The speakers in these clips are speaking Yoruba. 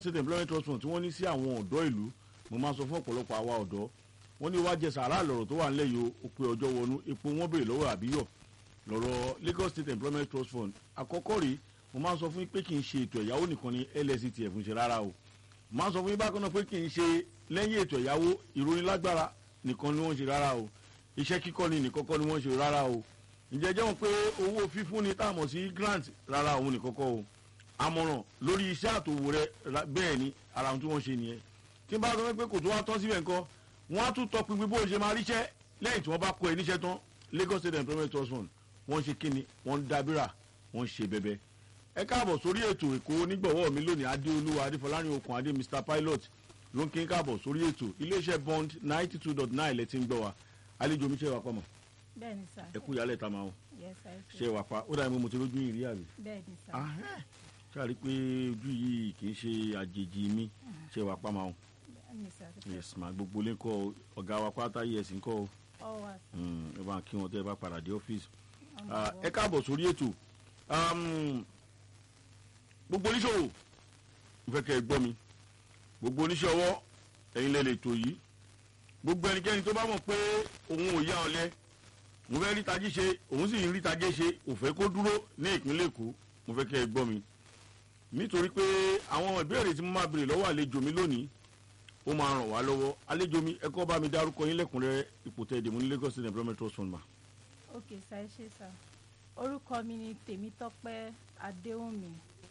state employment trust fund tí wọ́n ní sí àwọn ọ̀dọ́ ìlú mo máa sọ fún ọ̀pọ̀lọpọ̀ àwa ọ̀dọ́ wọ́n ní wá jẹ sàrà lọ̀rọ̀ tó wà ńlẹ̀ yìí ó pé ọjọ́ wọnú epo wọ́n béèrè lọ́wọ́ àbíyọ̀ lọ́rọ̀ Lagos state employment trust fund àkọ́kọ́ rèé mo máa sọ fún yín pé kì í ṣe ètò ẹ̀yáwó nìkan ni LSTF ń ṣe rárá o mo máa sọ fún yín bákan náà pé kì í ṣe lẹ́yìn ètò ẹ̀yáwó ìrónilágbára nìkan ni wọ́n ń ṣe rárá o iṣẹ́ kíkọ́ ni nìkan kọ́ ni wọ́n ń ṣe rárá o ǹjẹ́ jẹ́ wọn pé owó fífúnni tá a mọ̀ sí grant rárá òun nìkan kọ́ o àmọ̀ràn lórí iṣẹ́ àtòwò rẹ bẹ́ẹ̀ ni ara ohun tí wọ́n ṣe nìyẹn tí n bá sọ pé kò tó wá tán síbẹ̀ nǹkan wọ́n á tún tọpinpin bó ṣe máa ríṣẹ́ lẹ́yìn tí wọ́n bá kọ ẹ níṣẹ́ tán Lagos State Employment Trust Fund wọ́n ṣe kíni wọ́n ń dábìrà wọ́n ṣe bẹbẹ. ẹ káàbọ̀ sórí ètò èkó onígbọ̀wọ́ mi lónìí adéolúwa adéfọlárin okùn adé Mr Pilot ló ń kí n káàbọ̀ sórí ètò iléeṣẹ́ bond ninety two dot nine lẹ́tí ń gbọ́ wa àlejò mi ṣe wà pọ̀ mọ́ bẹ́ẹ̀ni sá. ẹ kú ìyálẹ̀ ta máa ń yes sir. ṣe wà pa ó dàbí mo ti rójú ìrí àbí. bẹ́ẹ̀ni sá. ṣáàrí pé ojú yìí kì í ṣe àjèjì mi ṣe wà pa máa ń bẹ́ẹ̀ni sá. yes ma gbogbo lè kọ ọ̀gá wa pátá yẹ ẹ̀sìn kọ́ ọ wà sí. ẹ bá kí wọn tẹ́ ẹ bá padà dé ọ́fíìsì ọmọ Ah, ọwọ́. ẹ káàbọ̀ sórí ètò Um, gbogbo oníṣòwò mo fẹ́ kẹ́ ẹ gbọ́ mi gbogbo oníṣẹ́ ọwọ́ ẹ̀yin lẹ lè tò yìí gbogbo ẹnikẹ́ni tó bá mọ̀ pé òun ò yá ọ̀lẹ mo fẹ́ rí tají ṣe òun sì ń rí tajé ṣe ò fẹ́ kó dúró ní ìpínlẹ̀ èkó mo fẹ́ kẹ́ ẹ gbọ́ mi nítorí pé àwọn ìbéèrè tí mo máa béèrè lọ́wọ́ àlejò mi lónìí ó máa ràn wá lọ́wọ́ àlejò mi ẹ kọ́ bá mi dárúkọ yín lẹ́kùnrẹ́rẹ́ ipò tẹ́ ẹ dè mú ní Lagos State Employment Trust Fund ma. ok sá ẹ ṣe sá. orúkọ mi ni tèmítọ́pẹ́ adéhùnmí.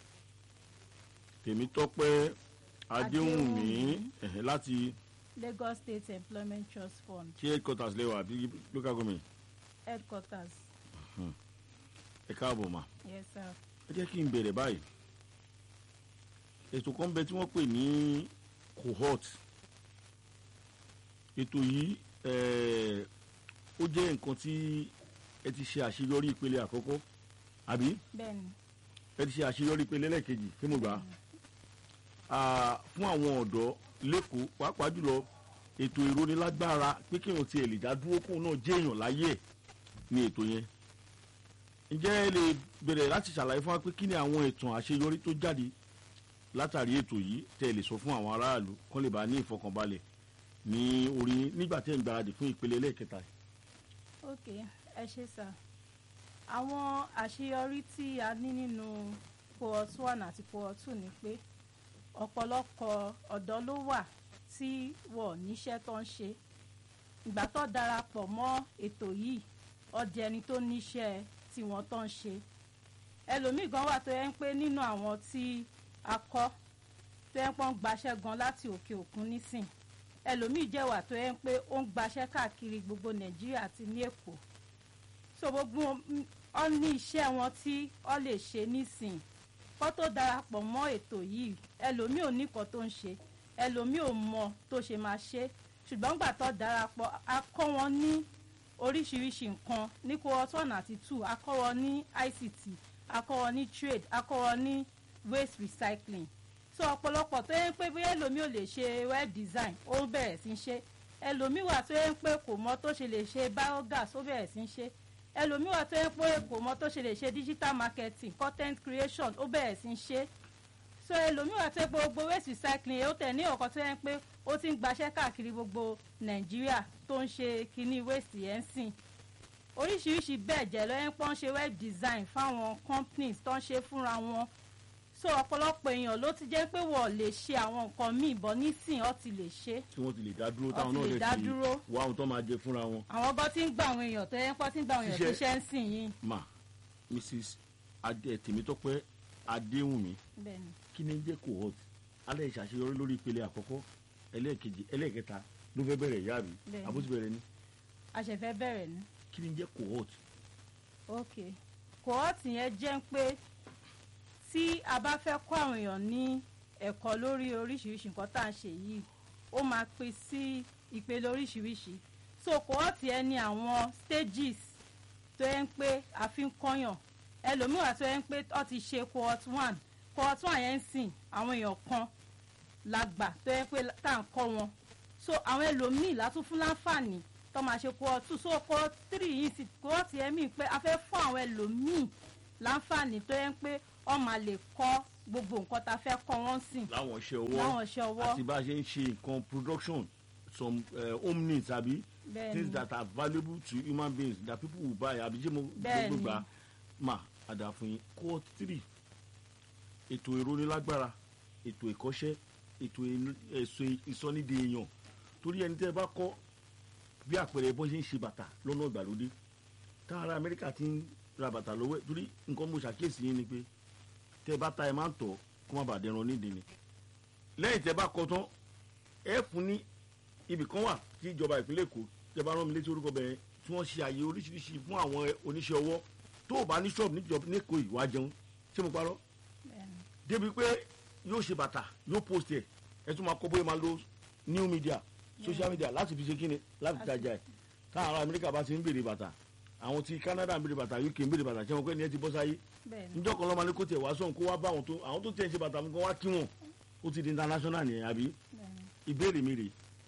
tèmítọ́pẹ́ adéhùnmí Adéhùnmí. ẹ̀hẹ́ láti Lagos State Employment Trust Fund ṣé headquarters lẹ́wọ̀ àbí local government headquarters ẹ káàbọ̀ mà yes sir. ẹ jẹ́ kí n bẹ̀rẹ̀ báyìí ètò kan bẹ tí wọ́n pè ní cohort ètò yìí eh, ó jẹ́ nǹkan tí ẹ ti ṣe àṣeyọrí ìpele àkọ́kọ́ àbí bẹ́ẹ̀ni ẹ ti ṣe àṣeyọrí ìpele lẹ́ẹ̀kejì kí mo gbà á Ah, fún àwọn ọ̀dọ́ lẹ́kọ̀ọ́ pàápàá jùlọ ètò ìrónilágbára pé kí èèyàn tiẹ̀ lè dá dúró kóun náà jẹ́ èèyàn láyé ẹ̀ ní ètò yẹn ǹjẹ́ ẹ lè bẹ̀rẹ̀ láti ṣàlàyé fún wa pé kí ni àwọn ìtàn àṣeyọrí tó jáde látàrí ètò yìí tẹ́ ẹ lè sọ fún àwọn aráàlú kán lè bá ní ìfọkànbalẹ̀ ní orí nígbà tẹ́ ẹ ń gbáradì fún ìpele lẹ́ẹ̀kẹta yìí. ok ẹ ṣe sá. àwọn àṣeyọrí tí a ní nínú cohort one àti cohort two ni pé ọ̀pọ̀lọpọ̀ ọ̀dọ́ ló wà tí wọ́n níṣẹ́ tó ń ṣe ìgbà tó darapọ̀ mọ́ ètò yìí ọdẹ ẹni tó níṣẹ́ tí wọ́n tó ń ṣe ẹlòmíì gan wà tó yẹ ń pé nínú àwọn tí a kọ́ tó yẹ ń pọ́n gbaṣẹ́ gan láti òkè òkun nísìn ẹlòmíì jẹ́ wà tó yẹ ń pé ó ń gbaṣẹ́ káàkiri gbogbo nàìjíríà àti ní èkó so gbogbo mm, ọ ní iṣẹ́ wọn tí ọ lè ṣe nísìn kó tó darapọ̀ mọ́ ètò yìí ẹlòmíì ò ní nǹkan tó ń ṣe ẹlòmíì ò mọ tó ṣe máa ṣe ṣùgbọ́n gbà tó darapọ̀ a kọ́ wọn ní oríṣiríṣi nǹkan ní cohort one àti two a kọ́ wọn ní ICT a kọ́ wọn ní trade a kọ́ wọn ní waste recycling so ọ̀pọ̀lọpọ̀ tó yẹ pé bóyá ẹlòmíì ò lè ṣe web design ó bẹ̀rẹ̀ sí í ṣe ẹlòmíì wà tó yẹ pé kò mọ tó ṣe lè ṣe biogas ó bẹ̀rẹ̀ sí í ṣe ẹlòmíì wà tó yẹ pé kò mọ tó ṣe lè ṣe digital marketing content creation ó bẹ̀rẹ̀ sí í ṣe so ẹlòmíì wà tó yẹ pé gbogbo waste recycling ó tẹ̀ ní ọ̀kan tó yẹ pé ó ti ń gbaṣẹ́ káàkiri gbogbo nàìjíríà tó ń ṣe kinní waste yẹn ń sìn oríṣiríṣi bẹ́ẹ̀ jẹ́ lọ́yẹ́ pọ́n ṣe web design fáwọn companies tó ń ṣe fúnra wọn so ọ̀pọ̀lọpọ̀ èèyàn ló ti jẹ́ pé wọ́n lè ṣe àwọn nǹkan míì bọ́ nísìn ọ́ ti lè ṣe tí wọ́n ti lè dá dúró Wọ́n táwọn ti náà lè lè dá fi dúró. wá ohun tó máa jẹ fúnra wọn. àwọn bọ́ ti ń gba àwọn èèyàn tó yẹ pọ́ ti ń gba àwọn èèyàn Ṣiṣẹ́- tó ṣe ń sìn yìí ma mrs adé tèmítọ́pẹ́ adéhùnmí bẹ́ẹ̀ ni kí ni ń jẹ́ cohort alẹ́ ìṣàṣeyọrí lórí ìpele àkọ́kọ́ ẹlẹ́ẹ̀kejì ẹlẹ́ẹ̀kẹta ló fẹ́ bẹ̀rẹ̀ ìyá mi Bẹ́ẹ̀ni. àbúrò ti bẹ̀rẹ̀ ni àṣẹfẹ́ bẹ̀rẹ̀ ni kí ni ń jẹ́ cohort ok kòhọ́ọ̀tì yẹn jẹ́ pé tí a bá fẹ́ kọ́ àwọn èèyàn ní ẹ̀kọ́ lórí oríṣiríṣi nǹkan tá à ń ṣe yìí ó máa pín sí ìpele oríṣiríṣi so kòhọ́ọ̀tì yẹn ní àwọn stages tó yẹ ń pé a fi ń kọ́yàn ẹlòmíràn tó yẹ ń pé ó ti ṣe cohort one cohort one yẹn ń sìn àwọn èèyàn kan lágbà tó yẹ pé tá à ń kọ́ wọn so àwọn ẹlòmíì látún fún láǹfààní tó máa ṣe cohort two so cohort three yìí sì cohort yẹn mí pé a fẹ́ fún àwọn ẹlòmíì láǹfààní tó yẹ pé wọ́n máa lè kọ́ gbogbo nǹkan tá a fẹ́ kọ́ wọ́n sìn láwọn iṣẹ́ ọwọ́ láwọn iṣẹ́ ọwọ́ àti bá a ṣe ń ṣe nǹkan production some uh, home needs àbí bẹ́ẹ̀ things ni that are valuable to human beings that people will buy àbí jẹ́ mo Bẹ́ẹ̀ gbogbo ni. gbà mà àdàfún yín court three ètò ìrónilágbára ètò ìkọ́ṣẹ́ ètò ìlú- ẹ̀sọ́ ìsọnídìí èèyàn torí ẹni tẹ́ ẹ bá kọ́ bí àpẹẹrẹ bó ṣe ń ṣe bàtà lọ́nà ìgbàlódé táwọn ará amẹ́ríkà ti ń ra bàtà lọ́wọ́ ẹ̀ torí nǹkan mo ṣàkíyèsí yín ni pé tẹ́ ẹ bá ta ẹ máa ń tọ̀ kó má bàa dẹran nídìí ni lẹ́yìn tẹ́ ẹ bá kọ́ tán ẹ fún ní ibì kan wà tí ìjọba ìpínlẹ̀ èkó tẹ́ bá rán mi létí orúkọ bẹ̀rẹ̀ tí wọ́n ṣe àyè oríṣiríṣi fún àwọn oníṣẹ́ ọwọ́ tó o bá ní ṣọ́ọ̀bù níjọba níkò ìwà jẹun ṣé mo parọ́ bẹ́ẹ̀ ni débi pé yóò ṣe bàtà yóò post ẹ ẹ tún máa kọ bóyá máa lo new media social media láti fi ṣe kíni láti fi tajà ẹ táwọn ará amẹ́ríkà bá ti ń béèrè bàtà àwọn ti canada ń béèrè bàtà uk ń béèrè bàtà ṣé wọn pé ní ẹ ti bọ́ sáyé bẹ́ẹ̀ ni níjọ́ kan lọ́mọ ní kó tiẹ̀ wá sọ̀hún kó wá bá àwọn tó àwọn tó tiẹ̀ ń ṣe bàtà mú kó wá kí wọn ó ti di international nìyẹn àbí bẹ́ẹ̀ ni ìbéèrè mi rè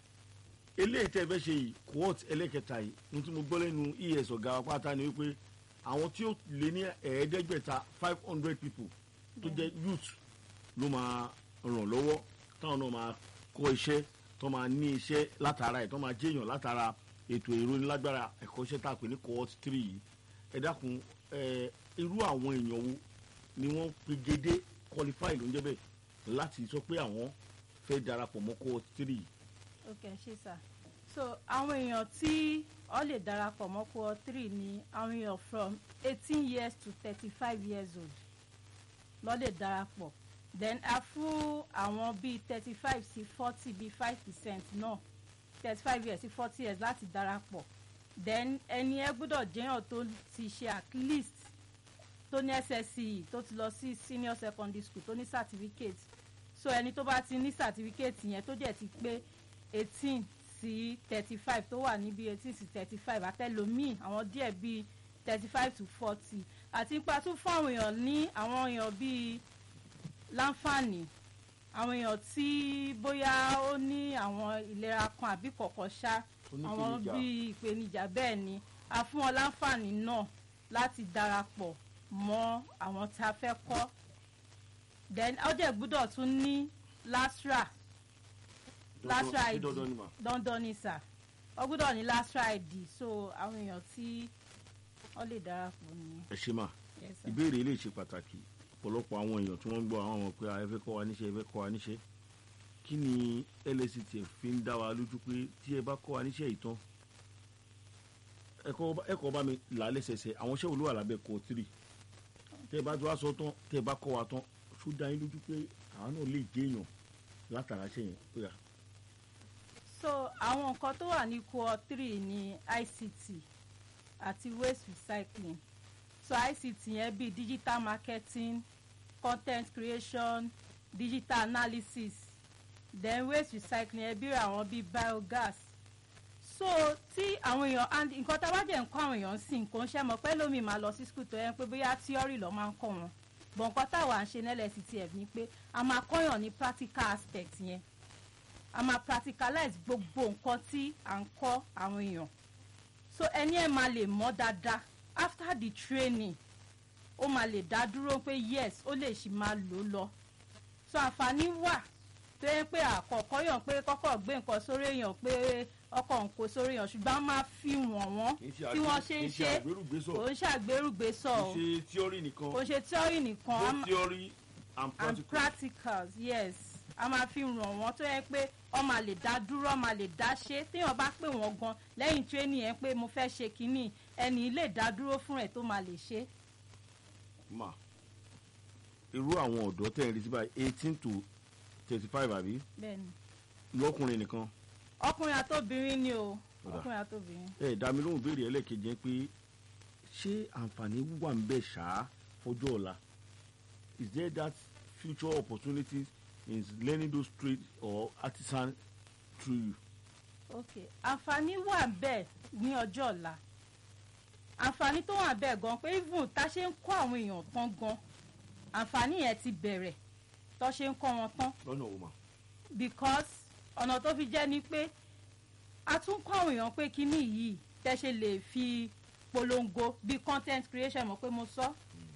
eléyìí tẹ́ ẹ fẹ́ ṣe yìí quote ẹlẹ́kẹta yìí ní tí mo gbọ́ lẹ́nu es ọ̀gá wa pátá ni wípé àwọn tí ó lé ní ẹ̀ẹ́dẹ́gbẹ̀ta five hundred people tó jẹ́ youth ló máa ràn lọ́wọ́ táwọn náà máa kọ́ iṣẹ́ tó máa ní iṣẹ́ látara ẹ̀ tó máa jẹ́yàn látara ètò ìrónilágbára ẹ̀kọ́ṣẹ́ tá a pè ní cohort three yìí ẹ dákun ẹ irú àwọn èèyàn wo ni wọ́n pegedé qualify ló ń jẹ́ bẹ́ẹ̀ láti sọ pé àwọn fẹ́ darapọ̀ mọ́ cohort three yìí. ok ṣe sà so àwọn èèyàn tí ọ lè darapọ̀ mọ́ cohort three ni àwọn èèyàn from eighteen years to thirty-five years old lọ lè darapọ̀ then a fún àwọn bíi thirty-five sí forty bíi five percent náà thirty-five years sí forty years láti darapọ̀ then ẹni ẹ gbọ́dọ̀ jẹ́yàn tó ti ṣe at least tó ní ssce tó ti lọ sí senior secondary school tó ní certificate so ẹni tó bá ti ní certificate yẹn tó jẹ́ ti pé eighteen sí thirty five tó wà níbi eighteen sí thirty five àtẹlómìn àwọn díẹ̀ bíi thirty five to forty àti ipa tún fún àwọn èèyàn ní àwọn èèyàn bíi láǹfààní àwọn èèyàn tí bóyá ó ní àwọn ìlera kan àbí kọ̀ọ̀kan ṣá àwọn Onípèníjà. bíi ìpèníjà bẹ́ẹ̀ ni a fún wọn láǹfààní náà láti darapọ̀ mọ́ àwọn tá a fẹ́ kọ́ then ó dẹ̀ gbúdọ̀ tún ní lasra lasra Dandan- id dandan ni mà. dandan ni sà ó gbúdọ̀ ní lasra id so àwọn èèyàn tí wọ́n lè darapọ̀ nìyẹn. ẹ ṣe mà Yes, sir. ìbéèrè ilé ṣe pàtàkì ọ̀pọ̀lọpọ̀ àwọn èèyàn tí wọ́n ń gbọ́ àwọn ọmọ pé ẹ fẹ́ kọ́ wa níṣẹ́ ẹ fẹ́ kọ́ wa níṣẹ́ kí ni lsctf fi ń dá wa lójú pé tí ẹ bá kọ́ wa níṣẹ́ ìtàn ẹ̀kọ́ bá mi là á lẹ́sẹsẹ àwọn iṣẹ́ olówó àlábẹ́ kọ́ tírì tẹ́ ẹ bá tó wá sọ tán tẹ́ ẹ bá kọ́ wa tán ṣó dá yín lójú pé àwọn náà lè jẹ́ èèyàn látara ṣe yẹn ó yà so àwọn nǹkan tó wà ní core three ní ict àti waste recycling so ict yẹn bíi digital marketing content creation digital analysis then waste recycling yẹn bíi àwọn bíi biogas so tí àwọn èèyàn and nǹkan tá a bá jẹ́ ń kọ́ àwọn èèyàn sí nǹkan ṣe mọ̀ pé lómi máa lọ sí school tó yẹn pé bóyá theory lọ́ máa ń kọ́ wọn bọ̀ nǹkan táwa ń ṣe nílẹ̀ ctf ni pé a máa kọ́yàn ní practical aspect yẹn a máa practicalize gbogbo nǹkan tí à ń kọ́ àwọn èèyàn so ẹni ẹ̀ máa lè mọ̀ dáadáa after the training ó máa lè dá dúró pé yes ó lè ṣì máa lò ó lọ so àǹfààní wà tó yẹ pé àkọ́kọ́ yàn pé kọ́kọ́ gbé nǹkan sórí èèyàn pé ọkọ̀ ń kó sórí èèyàn ṣùgbọ́n a máa fi wọ̀n wọ́n tí wọ́n ṣe ń ṣe kò ń ṣàgbérùgbésọ̀ o ṣe tíọ́rì nìkan kò ń ṣe theory nìkan a both máa- theory and and practical practicals yes a máa fi ràn wọ́n tó yẹ pé ọ máa lè dá dúró ọ máa lè dá ṣe téèyàn bá pè wọ́n gan lẹ́yìn tírénì yẹn pé mo fẹ́ ṣe kínní ẹni lè dá dúró fún ẹ̀ tó máa lè ṣe. mà irú àwọn ọ̀dọ́ tẹ̀ ń retí báyìí eighteen to thirty five àbí bẹ́ẹ̀ni lọ́kùnrin nìkan ọkùnrin àtòbìnrin ni o Ó dà. ọkùnrin àtòbìnrin. ẹ dá mi lóhùn béèrè ẹlẹ́kejì yẹn pé ṣé àǹfààní wà ń bẹ̀ ṣáá fọjọ́ ọ̀la is there that future opportunities in learning those trades or artisan through you. ok àǹfààní wà bẹ́ẹ̀ ní ọjọ́ ọ̀la àǹfààní tó wà bẹ́ẹ̀ gan pé even tá a ṣe ń kọ́ àwọn èèyàn tán gan àǹfààní yẹn ti bẹ̀rẹ̀ tó ṣe ń kọ́ wọn tán lọ́nà òun mà. because ọ̀nà tó fi jẹ́ ni pé a tún kọ́ àwọn èèyàn pé kíní yìí tẹ́ ṣe lè fi polongo bí content creation mọ̀ pé mo sọ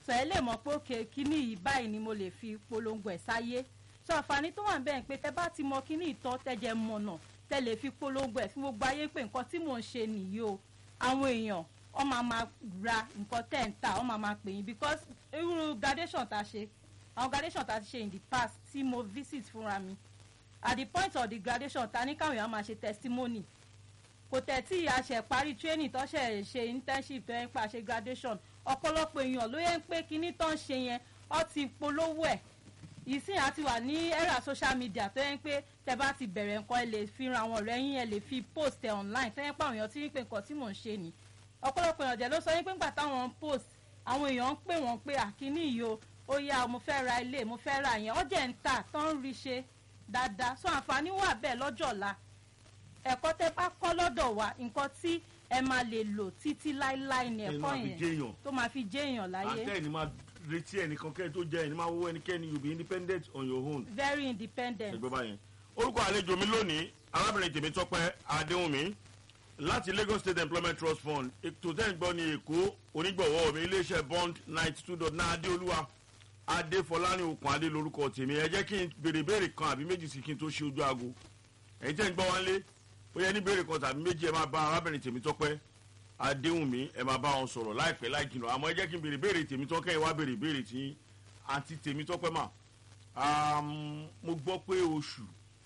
sọ ẹ lè mọ̀ pé òkè kíní yìí báyìí ni mo lè fi polongo ẹ̀ sáyé sọ àǹfààní tó wà ń bẹ́ẹ̀ pé tẹ bá ti mọ kíní ìtọ́ tẹ́jẹ̀ mọ̀nà tẹ lè fi polongo ẹ̀ fún gbogbo ayé pé nǹkan tí mò ń ṣe nìyí o àwọn èèyàn wọ́n máa ma ra nǹkan tẹ̀ ń tà wọ́n máa ma pè yín because irú gradation tá a ṣe àwọn gradation tá a ti ṣe in the past tí mo visit fúnra mi at the point of the gradation ta ní káwọn èèyàn máa ṣe testimony kò tẹ̀ tí a ṣe parí training tó ṣe ṣe internship tó yẹn pa ṣe graduation ọ̀pọ̀lọpọ̀ èèyàn ló yẹ ń pé kinní tó ń ṣe yẹn ọ ti polówó ẹ̀ ìsìn àti wà ní era social media tó yẹ ń pé tẹ bá ti bẹ̀rẹ̀ nǹkan ẹ lè fi ran àwọn ọ̀rẹ́ yín ẹ lè fi post ẹ online tó yẹ pé àwọn èèyàn ti rí pé nǹkan tí mò ń ṣe ni ọ̀pọ̀lọpọ̀ èèyàn jẹ́ ló sọ yín pé ńgbà táwọn ń post àwọn èèyàn ń pè wọ́n pé àkíní yìí o ó yá mo fẹ́ ra ilé mo fẹ́ ra yẹn ọjà ń tà tó ń rí ṣe dáadáa so àǹfààní wà bẹ́ẹ̀ lọ́jọ́ ọ̀la ẹ̀kọ́ tẹ́ bá kọ́ lọ́dọ̀ wa nǹkan tí ẹ máa lè lò títí láéláé ni ẹni ẹ̀kọ́ máa fi yẹn jẹ́ èèyàn tó máa fi jẹ́ èèyàn láyé àtẹ ẹni máa retí ẹnìkan kẹ́ni tó jẹ́ ẹni máa wọ́wọ́ ẹnikẹ́ni you be independent on your own very independent ẹgbẹ́ báyẹn. orúkọ àlejò mi lónìí arábìnrin tèmi tọpẹ adéhùnmí láti lagos state employment trust fund ètò tẹ́ ń gbọ́ ní èkó onígbọ̀wọ́ mi iléeṣẹ́ bond ninety two dot nine adéolúwa adéfọlárin okùn adé lórúkọ tèmi ẹ jẹ́ kí n béèrè béèrè kan àbí méjì sí kí n tó ṣe ojú aago ẹ̀yin tẹ́ ń gbọ́ wá lé ó yẹ ní béèrè kan tàbí méjì ẹ máa bá arábìnrin tèmi tọpẹ adéhùnmí ẹ máa bá wọn sọ̀rọ̀ láìpẹ́ láì jìnnà àmọ́ ẹ jẹ́ kí n béèrè béèrè tèmi tọ́kẹ́ ẹ wá béèrè béèrè tí àǹtí tèmi tọ́pẹ́ mà Àm, mo gbọ́ pé oṣù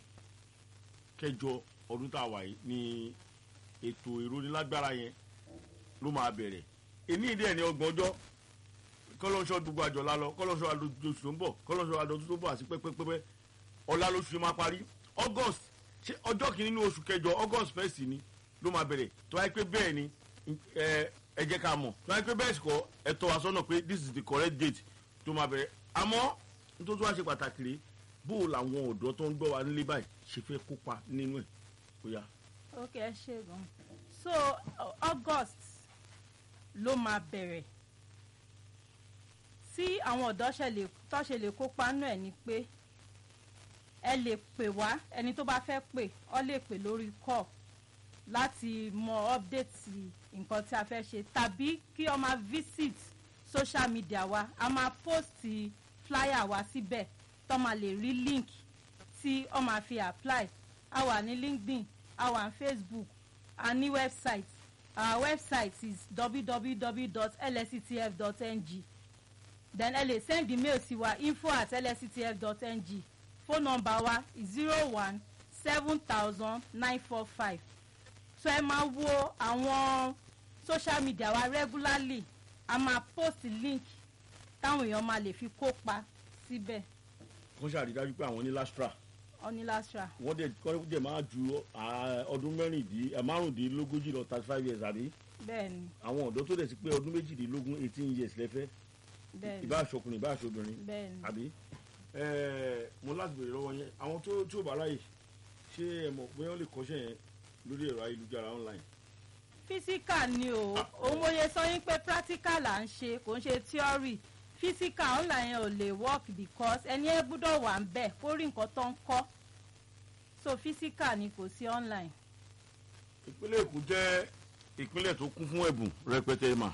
kẹjọ ọdún tá a wà yìí ni ètò ìrónilágbára yẹn ló máa bẹ̀rẹ̀ èní ìdí ẹ̀ ní ọgbọ̀n ọjọ́ kọ́lọ́ṣọ́ gbogbo àjọ lálọ kọ́lọ́ṣọ́ àdójú tó ń bọ̀ kọ́lọ́ṣọ́ àdójú tó ń bọ̀ àti pẹ́pẹ́pẹ́ ọ̀la lóṣù yẹn máa parí august ṣé ọjọ́ kìíní ní oṣù kẹjọ august first ni ló máa bẹ̀rẹ̀ tó wáyé pé bẹ́ẹ̀ ni ẹ ẹ jẹ́ ká mọ̀ tó wáyé pé bẹ́ẹ̀ sì kọ́ ẹ tọ́ wa sọ́nà pé this is the correct date tó máa bẹ̀rẹ̀ àmọ́ nítorí tó wá ṣe pàtàkì rèé bó o làwọn ọ̀dọ́ tó ń gbọ́ wa nílé báyìí ṣe fẹ́ kópa nínú ẹ̀ ó yá. ok ẹ ṣe gan so uh, august ló máa bẹ̀rẹ̀ tí àwọn ọ̀dọ́ ṣe lè tó ṣe lè kópa nínú ẹ̀ ni pé ẹ lè pè wá ẹni tó bá fẹ́ pè ọ lè pè lórí call láti mọ update nǹkan tí a fẹ́ ṣe tàbí kí ọ máa visit social media wa a máa post flyer wa síbẹ̀ tó máa lè rí link tí ọ máa fi apply a wà ní linkedin a wà ní facebook a ní website our website is www.lsctf.ng then ẹ lè send email sí wa info at lsctf.ng phone number wa zero one seven thousand nine four five so ẹ máa wo àwọn social media wa regularly a máa post link táwọn èèyàn máa lè fi kópa síbẹ̀ kó ṣàrídájú pé àwọn ní lastra onílàṣà wọ́n dẹ̀ kọ́ dẹ̀ máa ju ah, ọdún mẹ́rìndín eh, márùndínlógójì lọ thirty five years àbí bẹ́ẹ̀ ni àwọn ọ̀dọ́ tó dẹ̀ sí pé ọdún méjìdínlógún eighteen years lẹ́fẹ́ bẹ́ẹ̀ ni ìbá aṣọkùnrin ìbá aṣọbìnrin bẹ́ẹ̀ ni àbí ẹ̀ẹ́ mo láti bèrè lọ́wọ́ yẹn àwọn tó tí ò bá ráyè ṣé ẹ mọ̀ bóyá wọ́n lè kọ́ṣẹ́ yẹn lórí ẹ̀rọ ayélujára online physical ni o Ah. òun mo yẹ sọ yín pé practical là ń ṣe kò ń ṣe theory physical online yẹn ò lè work because ẹni ẹ gbúdọ̀ wà ń bẹ̀ kó rí nǹkan tó ń kọ́ so physical ni kò sí online. ìpínlẹ̀ èkó jẹ́ ìpínlẹ̀ tó kún fún ẹ̀bùn rẹpẹtẹ mà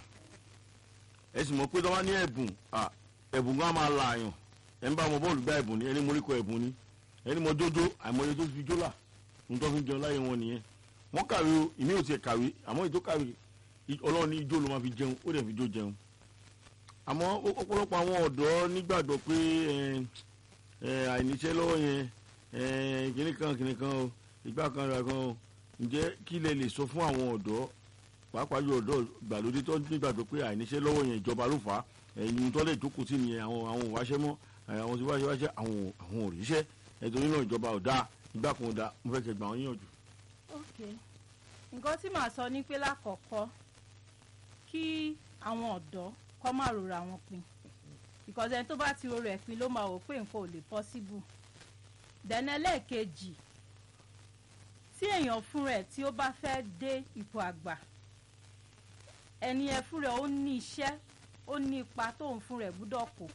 ẹ sì mọ̀ pé tó bá ní ẹ̀bùn à, ẹ̀bùn gan máa la àyàn ẹ̀ ń bá ọmọ bọ́ọ̀lù gbá ẹ̀bùn ni ẹni mo rí kọ ẹ̀bùn ni ẹni mo jójó àìmọye tó fi jólà ń tọ́ fi jẹun láyé wọn nìyẹn wọ́n kàwé o ìmí ò tiẹ̀ kàwé àmọ́ ètò kàwé i- ọlọ́run ní ijó ló máa fi jẹun ó dẹ̀ fi jó jẹun àmọ́ ó- ọ̀pọ̀lọpọ̀ àwọn ọ̀dọ́ nígbàgbọ́ pé ẹ, ẹ, àìníṣẹ́ lọ́wọ́ yẹn ẹ, kìnní kan kìnní kan o ìgbà kan ra kan o ǹjẹ́ kí lẹ lè sọ fún àwọn ọ̀dọ́ pàápàá yóò ọ̀dọ́ gbàlódé tó nígbàgbọ́ pé àìníṣẹ́ lọ́wọ́ yẹn ìjọba ló fà á ẹ̀yin tó lè jókòó sí nìyẹn àwọn àwọn òwáṣẹ́ mọ́ ẹ̀, àwọn tí wáṣẹ́ wáṣẹ́ àwọn ò- àwọn òrìṣẹ́ ẹ̀tọ́ nínú ìjọba ò dáa ìgbà kan ò dáa mo fẹ́ kẹ́ gbà wọ́n yànjú. ok nǹkan tí màá sọ ni pé lákọ̀ọ́kọ́ kí àwọn ọ̀dọ́ kọ́ máa rora wọn pin because ẹni tó bá ti rora ẹ̀ pin ló máa wò pé nǹkan ò lè possible then ẹlẹ́ẹ̀kejì tí èèyàn fún rẹ̀ tí ó bá fẹ́ dé ipò àgbà ẹni ẹ fún rẹ̀ ó ní iṣẹ́ ó ní ipa tóun fún rẹ̀ gbúdọ̀ kó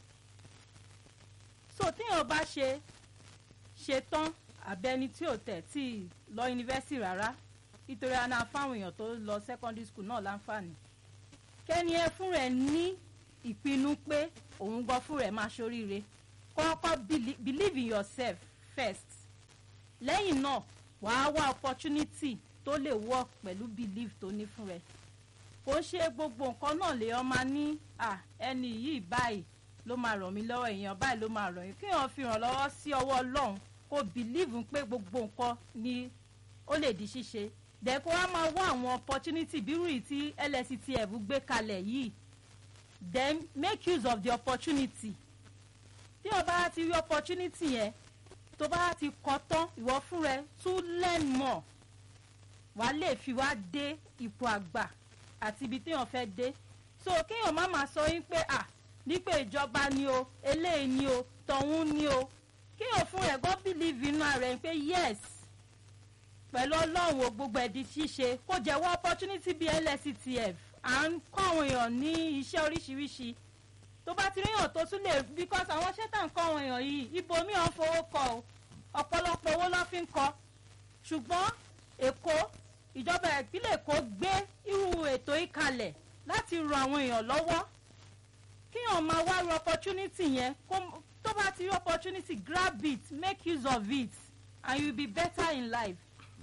so téèyàn bá ṣe ṣe tán àbẹ́ni tí ò tẹ̀ tí ì lọ yunifásitì rárá nítorí àná fáwọn èèyàn tó lọ secondary school náà láǹfààní kẹ́ni ẹ fún rẹ̀ ní ìpinnu pé òun gan fún rẹ̀ máa ṣoríire kọ́kọ́ belie- believe in yourself first lẹ́yìn náà wàá wá opportunity tó lè work pẹ̀lú belief tó ní fún rẹ̀ kò ń ṣe gbogbo nǹkan náà lè ọmọ ní à ẹni yìí báyìí ló máa ràn mí lọ́wọ́ èèyàn báyìí ló máa ràn yín kí èèyàn fi ràn lọ́wọ́ sí ọwọ́ ọlọ́run kó believe pé gbogbo nǹkan ni ó lè di ṣíṣe dẹ̀ kó wá máa wá àwọn opportunity bírú yìí tí lsctf gbé kalẹ̀ yìí then make use of the opportunity tí o bá ti rí opportunity yẹn tó bá ti kọ́ tán ìwọ fún rẹ tún learn more wàá lè fi wá dé ipò àgbà àti ibi téèyàn fẹ́ dé so kéèyàn má máa sọ yín pé à nípé ìjọba ni o eléyìí ni o tọ̀hún ni o kéèyàn fún rẹ̀ gbọ́ believe inú ara ẹ̀ pé yes pẹ̀lú ọlọ́run o gbogbo ẹ̀ di ṣíṣe kó jẹ́wọ́ opportunity bíi lsctf à ń kọ́ àwọn èèyàn ní iṣẹ́ oríṣiríṣi tó bá ti ríyàn tó tún lè because àwọn iṣẹ́ tá à ń kọ́ àwọn èèyàn yìí ibòmíì ọ̀ ń fowó kọ o ọ̀pọ̀lọpọ̀ owó ló fi ń kọ́ ṣùgbọ́n èkó ìjọba ìpínlẹ̀ èkó gbé irú ètò yìí kalẹ̀ láti ran àwọn èèyàn lọ́wọ́ kíyàn máa wá ru opportunity yẹn kó- tó bá ti rí opportunity grab it make use of it and you will be better in life.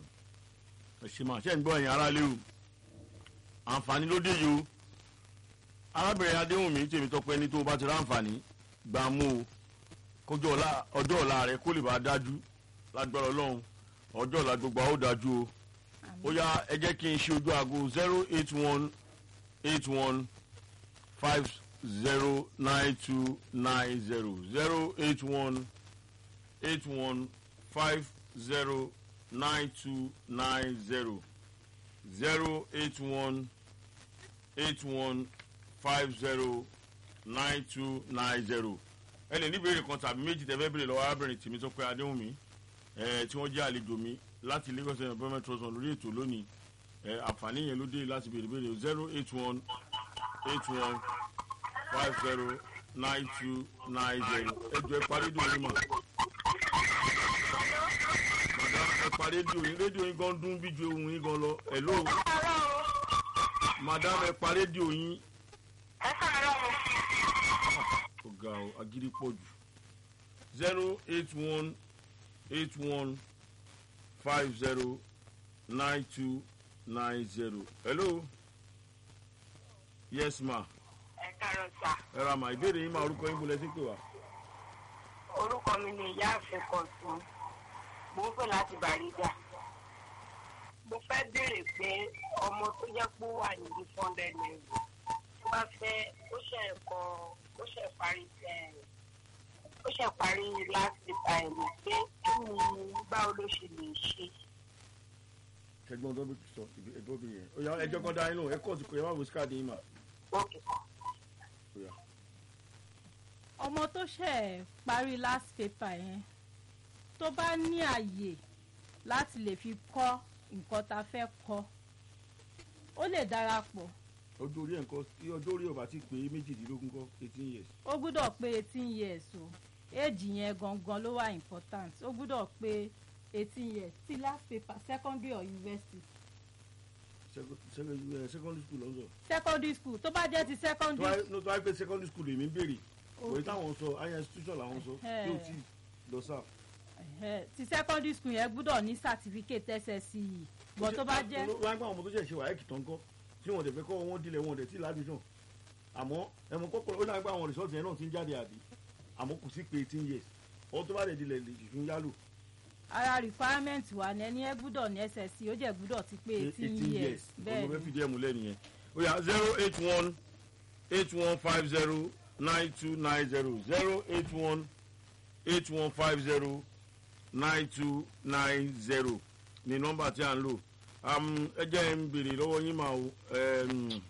ẹ ṣe máa ṣe ń gbọ́ ẹ̀yìn aráalé o àǹfààní ló dé yìí o arábìnrin adéhùnmí tèmi tọpẹ ní tó o bá ti ráǹfààní gbà mú o kójú ọ̀la ọjọ́ ọ̀la rẹ kó lè bá a dájú lágbára ọlọ́run ọjọ́ ọ̀la gbogbo àwọn ò dájú o ó yá ẹ jẹ́ kí n ṣe ojú aago zero eight one eight one five zero nine two nine zero zero eight one eight one five zero nine two nine zero zero eight one eight one five zero nine two nine zero ẹ lè ní ìbéèrè kan tàbí méjì tẹ́ fẹ́ béèrè lọ́wọ́ arábìnrin tèmi tó pé adéhùnmí ẹ tí wọ́n jẹ́ àlejò mi láti lagos state employment trust fund lórí ètò lónìí ẹ àǹfààní yẹn ló dé láti béèrè béèrè zero eight one eight one five zero nine two nine zero ẹ jọ ẹ parí dùn yín mọ̀ madam ẹ pa rédíò yín rédíò yín gan dún bí ju ohun yín gan lọ hello madam ẹ pa rédíò yín ó ga ọ agídí pọ̀ jù zero eight one eight one five zero nine two nine zero hello yes ma ẹ káàárọ̀ sà ẹ ra ma ìbéèrè yín máa orúkọ yín bolẹ̀ sí pé wá orúkọ mi ni ìyáàfin kọ̀tún mo ń pè láti bàrígà mo fẹ́ béèrè pé ọmọ tó jẹ́ pé ó wà níbi funded level tó bá fẹ́ ó ṣe ẹ̀kọ́ ó ṣe parí ẹ̀, ó ṣe parí last time pé kí ni báwo ló ṣe lè ṣe. ṣẹgbọn tó bí sọ ẹgbọn bí yẹn ó yá ẹjọ kan dá yín lóhùn ẹ kọ́ ọ̀sùn kò yẹ má wo síkàdì yín mà Okay. ó yá. ọmọ tó ṣẹ̀ parí last paper yẹn tó bá ní àyè láti lè fi kọ́ nǹkan tá a fẹ́ kọ́ ó lè darapọ̀ ọjọ́ orí ẹ̀ ń kọ́ tí ọjọ́ orí ọba ti pé méjìdínlógún kọ́ eighteen years. ó gbúdọ̀ pé eighteen years o éèjì yẹn gangan ló wà important ó gbúdọ̀ pé eighteen years ti last paper secondary or university Sec- sec- eh, secondary school lọ́sọ̀. secondary school tó bá jẹ́ ti tó secondary wáyé no, tó wáyé pé secondary school èmi ń béèrè òye Okay. táwọn sọ higher institution làwọn sọ tí ò tí ì lọ sáà. Ẹ̀hẹ́, ti secondary school yẹn gbúdọ̀ ní certificate ssce bọ̀ tó bá jẹ́ wọ́n á gbọ́ àwọn ọmọ tó ṣẹ̀ ṣe wáyé kìtàn kọ́ tí wọ́n dẹ̀ fẹ́ kọ́ wọn dilẹ̀ wọn dẹ̀ tí ládùúgbò àmọ́ ẹ̀mọ kọ́kọ́ ó náà gbọ́ àwọn result yẹn náà ti ń jáde àbí àmọ́ kò sí pé eighteen years ọ̀hún tó bá dẹ̀ dilẹ̀ lè fún yálò ara requirement wa ní ẹni ẹ gbúdọ̀ ní ssc ó jẹ́ gbúdọ̀ ti pé eighteen years bẹ́ẹ̀ ọmọ fẹ́ ni fìdí ẹ̀ múlẹ̀ nìyẹn ó yà zero eight one eight one five zero nine two nine zero zero eight one eight one five zero nine two nine zero ni nọ́mbà tí a ń lò Am, ẹ jẹ́ ń béèrè lọ́wọ́ yín mà o Em,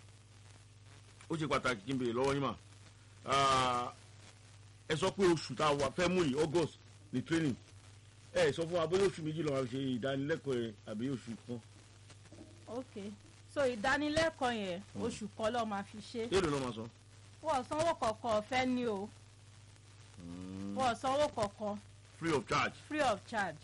ó ṣe pàtàkì kí n béèrè lọ́wọ́ yín mà Ah, ẹ sọ pé oṣù tá a wà fẹ́ mú yìí august ní training ẹ sọ fún wa bóyá oṣù méjì lọ́wọ́ ṣe ìdánilẹ́kọ̀ọ́ yẹn àbí oṣù kan ok so ìdánilẹ́kọ̀ọ́ yẹn oṣù kan lọ́ọ́ máa fi ṣe èèlò náà máa sọ. wọ́n sanwó kọ̀ọ̀kan ọ̀fẹ́ ni o wọ́n sanwó kọ̀ọ̀kan free of charge. free of charge.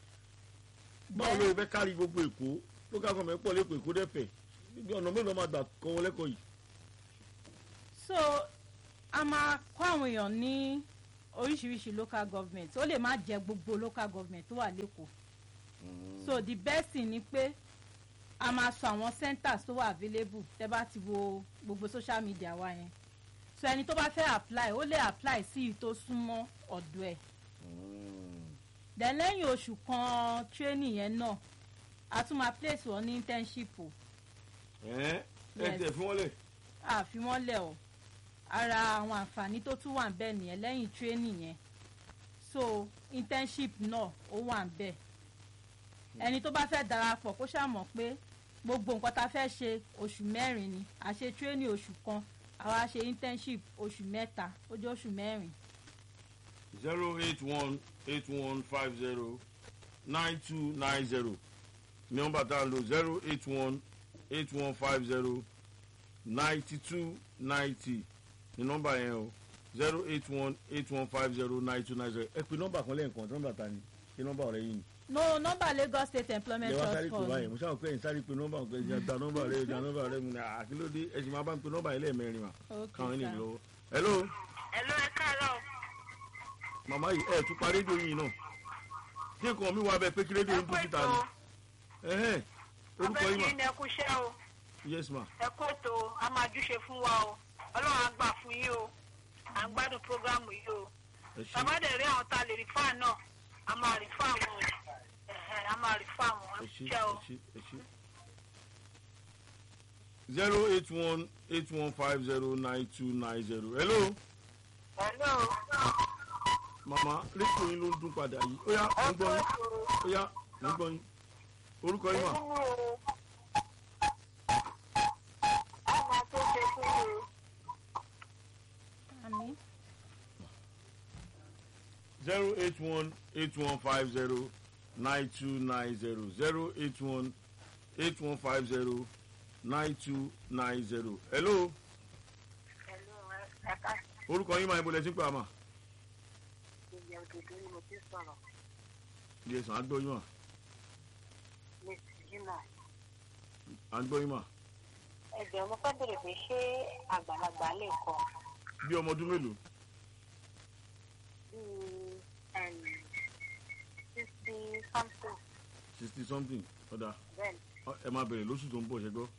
báwo ló fẹ́ kárí gbogbo èkó local government pọ̀ lẹ́kọ̀ọ́ èkó dẹ́fẹ̀ níbi ọ̀nà mélòó máa gbà kọ́ wọn lẹ́kọ̀ọ́ yìí. so a máa kọ́ àwọn èèyàn ní oríṣiríṣi local government ó lè má jẹ́ gbogbo local government tó wà lẹ́kọ̀ọ́ so the best thing ni pé a máa sọ àwọn centers tó wà available tẹ́ bá ti wo gbogbo social media wa yẹn so ẹni tó bá fẹ́ apply ó lè apply sí i tó súnmọ́ ọ̀dọ̀ ẹ̀ then lẹ́yìn oṣù kan training yẹn náà a tún máa place wọn ní internship o ẹ ẹ Yes. tẹ fún wọn lẹ. àfimọ́lẹ̀ o ara àwọn àǹfààní tó tún wà ń bẹ̀ nìyẹn lẹ́yìn training yẹn so internship náà ó wà ń bẹ̀ ẹni tó bá fẹ́ darapọ̀ kó ṣàmọ̀ pé gbogbo nǹkan tá a fẹ́ ṣe oṣù mẹ́rin ni a ṣe training oṣù kan àwa ṣe internship oṣù mẹ́ta ó jẹ́ oṣù mẹ́rin zero eight one eight one five zero nine two nine zero ní nọ́mbà tá a lò zero eight one eight one five zero ninety two ninety ní nọ́mbà yẹn o zero eight one eight one five zero nine two nine zero ẹ pe nọ́mbà kan lẹ́ẹ̀kan nọ́mbà ta ni ṣé nọ́mbà ọ̀rẹ́ yìí ni. no nọ́mbà Lagos State Employment lè wá sáré Trust pè báyìí Fund mo ṣáà pé ẹ̀yin sáré pe nọ́mbà kan ẹ̀yin da nọ́mbà rẹ da nọ́mbà rẹ mu ni àkílódé ẹ̀sìn máa bá ń pe nọ́mbà yẹn lẹ́ẹ̀mẹrin mà Okay, káwọn ènìyàn sir. lọ́wọ́. hello Hello, ẹ káàárọ̀. màmá yìí ẹ̀ tún pa rédíò yìí náà kí nǹkan mi wá bẹ pé kí rédíò ẹ yìí kú tún síta ètò ni. ẹ̀hẹ́n orúkọ yìí mà abẹ́rẹ́ ní ẹkú iṣẹ́ o yes ma ẹ kú ètò a máa júṣe fún wa o ọlọ́run á gbà fún yín o à ń gbádùn prógrámù yìí o ẹ ṣe bàbá dẹ̀ rí àwọn tá a lè rí fáà náà a máa rí fáà wọn o ẹ̀hẹ̀, a máa rí fáà wọn ẹ ẹ kú ṣe iṣẹ́ ẹ o. ṣe ẹ ṣe. zero eight one eight one five zero nine two nine zero hello Hello. màmá rédíò yín ló ń dún padà yìí ó yá mo ń gbọ́ yín ó yá mo ń gbọ́ yín orúkọ yín mà àmì zero eight one eight one five zero nine two nine zero zero eight one eight one five zero nine two nine zero hello orúkọ yín máa ń bolẹ̀ sí pé àmà yẹ sàn á gbọ́ yín mà à ń gbọ́ yín mà ẹ̀jẹ̀ mo fẹ́ bèrè pé ṣé àgbàlagbà lè kọ bí ọmọ ọdún mélòó bíi sixty something sixty something ọ̀dà bẹ́ẹ̀ Ọ, ẹ máa bẹ̀rẹ̀ lóṣù tó ń bọ̀ ṣẹ́gbọ́.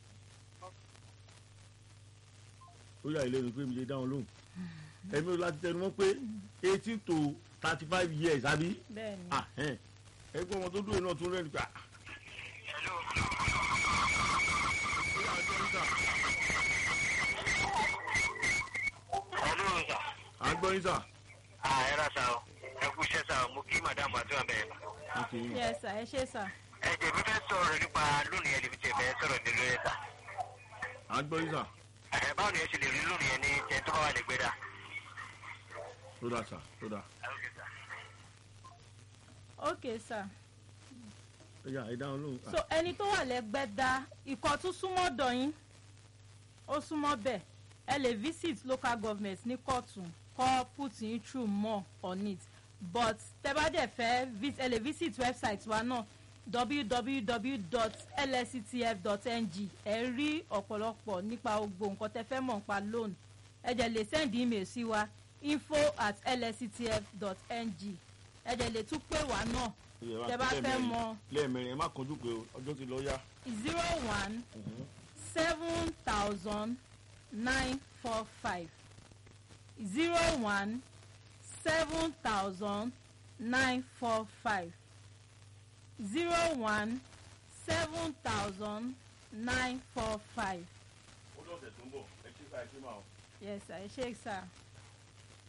ó yà ilé mi pé mi lè dá wọn lóhùn. ẹ̀mí o láti tẹnu mọ́ pé eighteen to thirty five years àbí. bẹ́ẹ̀ ni Ah, ẹn. ẹgbẹ́ ọmọ tó dúró yìí náà tún rẹ́ni pa. Hello, sir. à ń gbọ́ yín sà. Ah, ẹ ra sa o. Ẹ kú iṣẹ́ sa o. Mo kí màdàmú àti wà bẹ́ẹ̀. ok yes sir ẹ ṣé sir Ẹ jẹ́ mi fẹ́ sọ̀rọ̀ nípa lónìí ẹ̀ lè fi tẹ̀ fẹ́ sọ̀rọ̀ nílò ẹ̀ sà. à ń gbọ́ yín sà. Ẹ báwo ni ẹ ṣe lè rí lónìí ẹ ní tẹ tó bá wà lè gbé dà? tó dà sà tó dà. okay sir. ó yà ẹ dá wọn lóhùn. so ẹni tó wà lẹ́gbẹ́dá ikọ̀ tún súnmọ́ dọ̀ yín ó súnmọ́ bẹ́ẹ̀ ẹ lè visit local government ní kọ̀tún kọ́ put in through more on it but tẹ́ bá dẹ̀ fẹ́ vis- ẹ lè visit website wa náà www.lsctf.ng ẹ rí ọ̀pọ̀lọpọ̀ nípa gbogbo nǹkan tẹ́ fẹ́ mọ̀ nípa loan ẹ dẹ̀ lè send email sí wa info at lsctf.ng ẹ dẹ̀ lè tún pè wá náà tẹ́ bá fẹ́ mọ̀ lẹ́ẹ̀mẹrin ẹ má kánjú pé o, ọjọ́ ti lọ yá. zero one seven thousand nine four five zero one seven thousand nine four five zero one seven thousand nine four five ó lọ́sẹ̀ tó ń bọ̀ ẹ ṣe ká ẹ ṣe máa. yes sir ẹ ṣé sir.